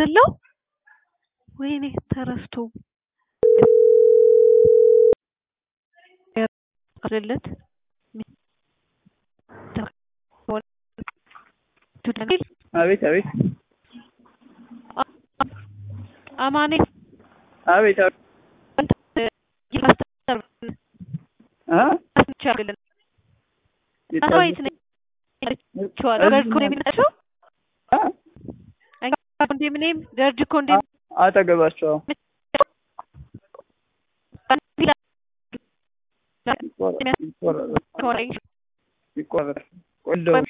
አይደለው? ወይኔ ተረስቶ አይደለት አቤት አቤት አማኔ አቤት አቤት አ ኮንዶሚኒየም ገርጅ ኮንዶሚኒየም አጠገባቸው ይቆረጥ ይቆረጥ